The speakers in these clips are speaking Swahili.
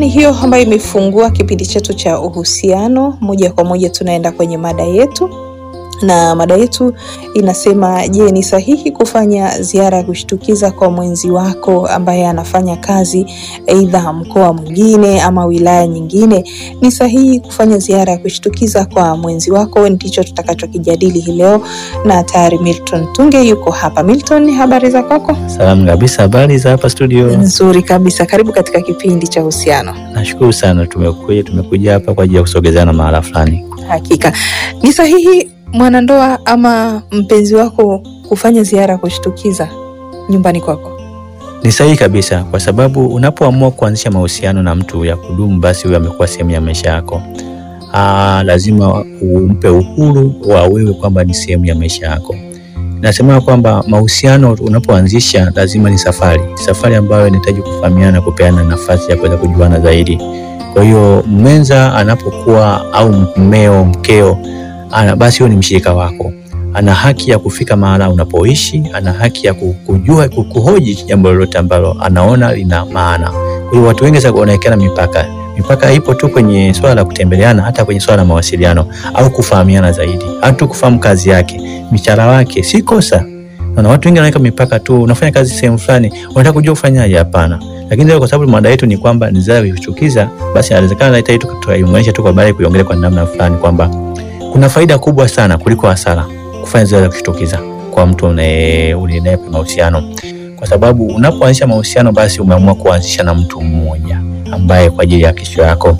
ni hiyo ambayo imefungua kipindi chetu cha uhusiano. Moja kwa moja tunaenda kwenye mada yetu, na mada yetu inasema, je, ni sahihi kufanya ziara ya kushtukiza kwa mwenzi wako ambaye anafanya kazi aidha mkoa mwingine ama wilaya nyingine? Ni sahihi kufanya ziara ya kushtukiza kwa mwenzi wako? Ndicho tutakachokijadili hii leo, na tayari Milton Tunge yuko hapa. Milton, habari za kwako? Salamu kabisa, habari za hapa studio? Nzuri kabisa, karibu katika kipindi cha uhusiano. Nashukuru sana, tumekuja tumekuja hapa kwa ajili ya kusogezana mahala fulani. Hakika ni sahihi mwanandoa ama mpenzi wako kufanya ziara ya kushtukiza nyumbani kwako? Ni sahihi kabisa, kwa sababu unapoamua kuanzisha mahusiano na mtu ya kudumu, basi huyo amekuwa sehemu ya maisha yako. Aa, lazima umpe uhuru wa wewe kwamba ni sehemu ya maisha yako. Nasema kwamba mahusiano unapoanzisha lazima ni safari, safari ambayo inahitaji kufahamiana, kupeana nafasi ya kuweza kujuana zaidi. Kwa hiyo mwenza anapokuwa au mmeo, mkeo ana, basi huyo ni mshirika wako, ana haki ya kufika mahala unapoishi, ana haki ya kujua, kuhoji jambo lolote ambalo anaona lina maana. Kwa hiyo watu wengi sasa wanawekeana mipaka. Mipaka ipo tu kwenye swala la kutembeleana, hata kwenye swala la mawasiliano au kufahamiana zaidi, hata kufahamu kazi yake, mishahara wake, si kosa. Na watu wengi wanaweka mipaka tu, unafanya kazi sehemu fulani, unataka kujua ufanyaje? Hapana. Lakini leo kwa sababu mada yetu ni kwamba ni ziara ya kushtukiza, basi inawezekana hata yetu tutaiunganisha tu kwa baadaye kuiongelea kwa namna fulani kwamba kuna faida kubwa sana kuliko hasara kufanya ziara ya kushtukiza kwa mtu unaye unaye mahusiano, kwa sababu unapoanzisha mahusiano, basi umeamua kuanzisha na mtu mmoja ambaye kwa ajili ya kesho yako,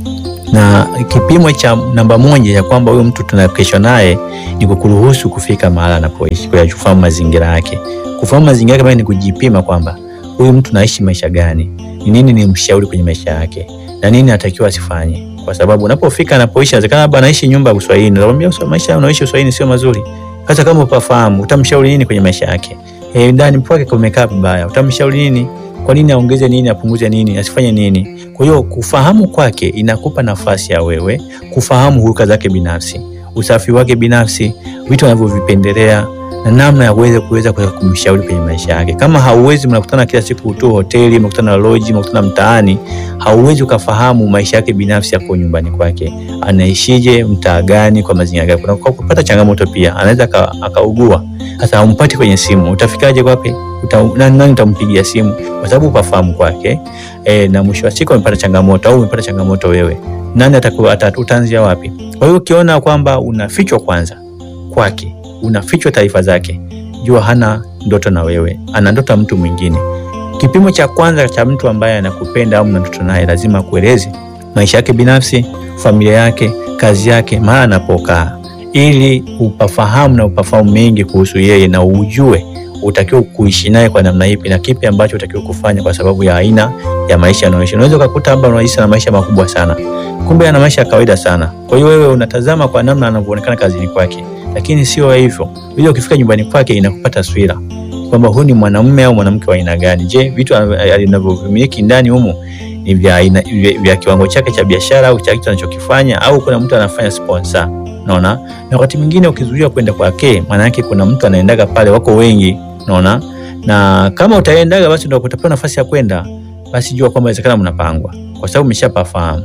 na kipimo cha namba moja ya kwamba huyo mtu tuna kesho naye ni kukuruhusu kufika mahala anapoishi, kwa kufahamu mazingira yake. Kufahamu mazingira yake ni kujipima kwamba huyu mtu naishi maisha gani, ni nini ni mshauri kwenye maisha yake, na nini anatakiwa asifanye kwa sababu unapofika anapoishi, inawezekana labda anaishi nyumba ya Uswahili, nakwambia maisha unaoishi Uswahili sio mazuri. Sasa kama upafahamu, utamshauri nini kwenye maisha yake? Eh, ndani kwake kumekaa vibaya, utamshauri nini? Kwa nini aongeze nini, apunguze nini, asifanye nini? Kwa hiyo kufahamu kwake inakupa nafasi ya wewe kufahamu huruka zake binafsi, usafi wake binafsi, vitu anavyovipendelea na namna ya kuweza kuweza kumshauri kwenye maisha yake. Kama hauwezi, mnakutana kila siku tu hoteli, mnakutana lodge, mnakutana mtaani, hauwezi ukafahamu maisha yake binafsi yako nyumbani kwake, anaishije, mtaa gani, kwa mazingira gani. Kuna kupata changamoto pia, anaweza akaugua. Sasa haumpati kwenye simu, utafikaje kwake? Uta, nani utampigia simu? Kwa sababu upafahamu kwake e, na mwisho wa siku amepata changamoto au umepata changamoto wewe, nani atakuwa utaanzia wapi? Kwa hiyo ukiona kwamba unafichwa kwanza kwake unafichwa taarifa zake, jua hana ndoto na wewe, ana ndoto ya mtu mwingine. Kipimo cha kwanza cha mtu ambaye anakupenda au mna ndoto naye, lazima kueleze maisha yake binafsi, familia yake, kazi yake, mahali anapokaa, ili upafahamu na upafahamu mengi kuhusu yeye na ujue utakiwa kuishi naye kwa namna ipi na kipi ambacho utakiwa kufanya kwa sababu ya aina ya maisha anayoishi. Unaweza ukakuta hapa unaishi na maisha makubwa sana, kumbe ana maisha ya kawaida sana. Kwa hiyo wewe unatazama kwa namna anavyoonekana kazini kwake lakini sio hivyo. Ile ukifika nyumbani kwake inakupa taswira kwamba huyu ni mwanamume au mwanamke wa aina gani. Je, vitu anavyovimiliki ndani humu ni vya aina vya kiwango chake cha biashara au cha kitu anachokifanya au kuna mtu anafanya sponsor? Unaona, na wakati mwingine ukizuia kwenda kwake, maana yake kuna mtu anaendaga pale, wako wengi, unaona. Na kama utaendaga, basi ndio utapewa nafasi ya kwenda, basi jua kwamba inawezekana mnapangwa, kwa sababu umeshapafahamu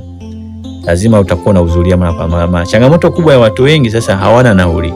lazima utakuwa na uzulia mara kwa mara. Changamoto kubwa ya watu wengi sasa hawana nauli.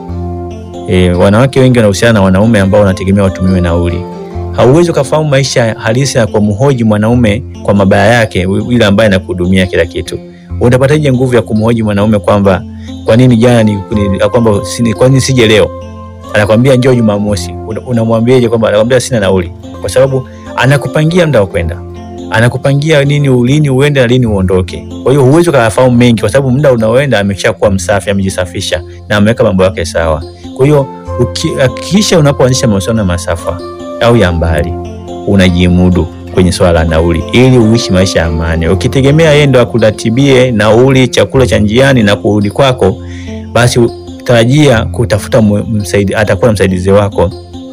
E, wanawake wengi wanahusiana na wanaume ambao wanategemea watumiwe nauli. Hauwezi ukafahamu maisha halisi na kwa mhoji mwanaume kwa mabaya yake, yule ambaye anakuhudumia kila kitu. Utapataje nguvu ya kumhoji mwanaume kwamba kwa nini jana ni kwamba kwa nini sije leo? Anakwambia njoo Jumamosi. Unamwambiaje kwamba anakwambia sina nauli? Kwa sababu anakupangia muda wa kwenda anakupangia nini, lini uende na lini uondoke. Kwa hiyo huwezi ukafahamu mengi, kwa sababu muda unaoenda ameshakuwa msafi, amejisafisha na ameweka mambo yake sawa. Kwa hiyo hakikisha unapoanzisha mahusiano ya masafa au ya mbali, unajimudu kwenye swala la nauli, ili uishi maisha ya amani. Ukitegemea yeye ndo akuratibie nauli, chakula cha njiani na kurudi kwako, basi tarajia kutafuta msaidi, atakuwa msaidizi wako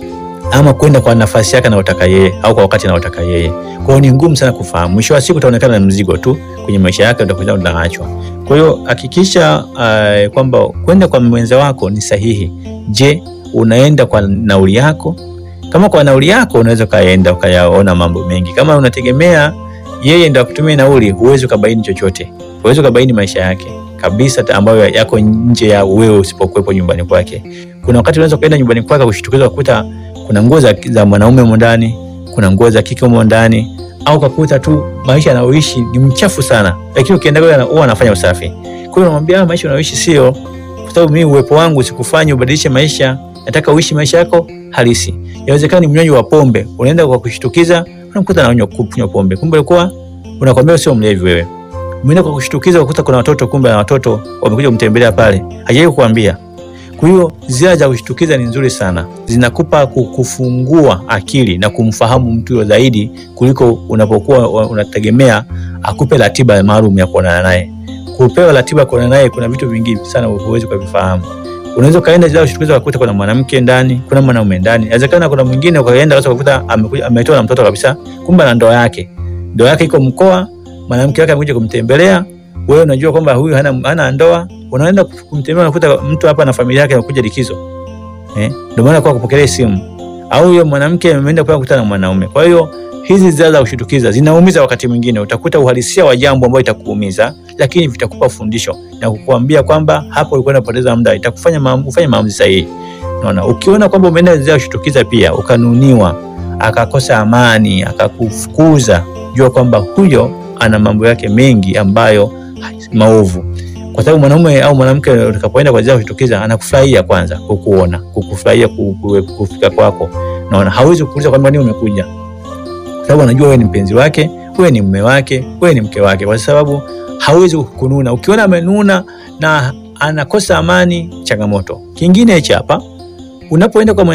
ama kwenda kwa nafasi yake anayotaka yeye au kwa wakati anaotaka yeye. Kwa hiyo ni ngumu sana kufahamu. Mwisho wa siku utaonekana na mzigo tu kwenye maisha yake, utakuwa unaachwa. Kwa hiyo hakikisha uh, kwamba kwenda kwa mwenza wako ni sahihi. Je, unaenda kwa nauli yako? Kama kwa nauli yako unaweza ukaenda ukayaona mambo mengi. Kama unategemea yeye ndo akutumia nauli, huwezi ukabaini chochote, huwezi ukabaini maisha yake kabisa ta- ambayo yako nje ya wewe usipokuwepo nyumbani kwake. Kuna wakati unaweza kuenda nyumbani kwake kushtukiza kukuta kuna nguo za, za mwanaume humo ndani, kuna nguo za kike humo ndani, au kakuta tu maisha anayoishi ni mchafu sana, lakini ukienda kule ana- huwa anafanya usafi. Kwa hiyo unamwambia "Ah, maisha unayoishi sio, kwa sababu mimi uwepo wangu sikufanya ubadilishe maisha, nataka uishi maisha yako halisi. Inawezekana ni mnywaji wa pombe, unaenda kwa kushtukiza, unamkuta ananywa kunywa pombe, kumbe ulikuwa unakwambia sio mlevi wewe. Umeenda kwa kushtukiza, ukakuta kuna watoto, kumbe na watoto wamekuja kumtembelea pale, hajawahi kukuambia. Kwa hiyo ziara za kushtukiza ni nzuri sana, zinakupa ku- kufungua akili na kumfahamu mtu huyo zaidi kuliko unapokuwa wa- unategemea akupe ratiba maalum ya kuonana naye. Kupewa ratiba ya kuonana naye, kuna vitu vingi sana huwezi kuvifahamu. Unaweza ukaenda ziara za kushtukiza ukakuta kuna mwanamke ndani, kuna mwanaume ndani. Inawezekana kuna mwingine ukaenda sasa ukakuta amekuja ametoa na mtoto kabisa, kumbe na ndoa yake, ndoa yake iko mkoa, mwanamke wake amekuja kumtembelea wewe unajua kwamba huyu hana, hana ndoa, unaenda kumtembea, unakuta mtu hapa na familia yake anakuja likizo eh, ndio maana kwa kupokelea simu, au huyo mwanamke ameenda kwa kukutana na mwanaume. Kwa hiyo hizi ziara za kushitukiza zinaumiza, wakati mwingine utakuta uhalisia wa jambo ambalo itakuumiza, lakini vitakupa fundisho na kukuambia kwamba hapo ulikuwa unapoteza muda, itakufanya maamu, ufanye maamuzi sahihi. Unaona, ukiona kwamba umeenda ziara kushitukiza pia ukanuniwa, akakosa amani, akakufukuza, jua kwamba huyo ana mambo yake mengi ambayo maovu, kwa sababu mwanaume au mwanamke utakapoenda kwa ziara kushtukiza, anakufurahia kwanza kukuona, kukufurahia ku- ku- kufika kwako. Naona hawezi kukuuliza kwamba nini umekuja, kwa sababu anajua wewe ni mpenzi wake, wewe ni mume wake, wewe ni mke wake, kwa sababu hawezi kukununa. Ukiona amenuna na anakosa amani, changamoto. Kingine hichi hapa, unapoenda kwa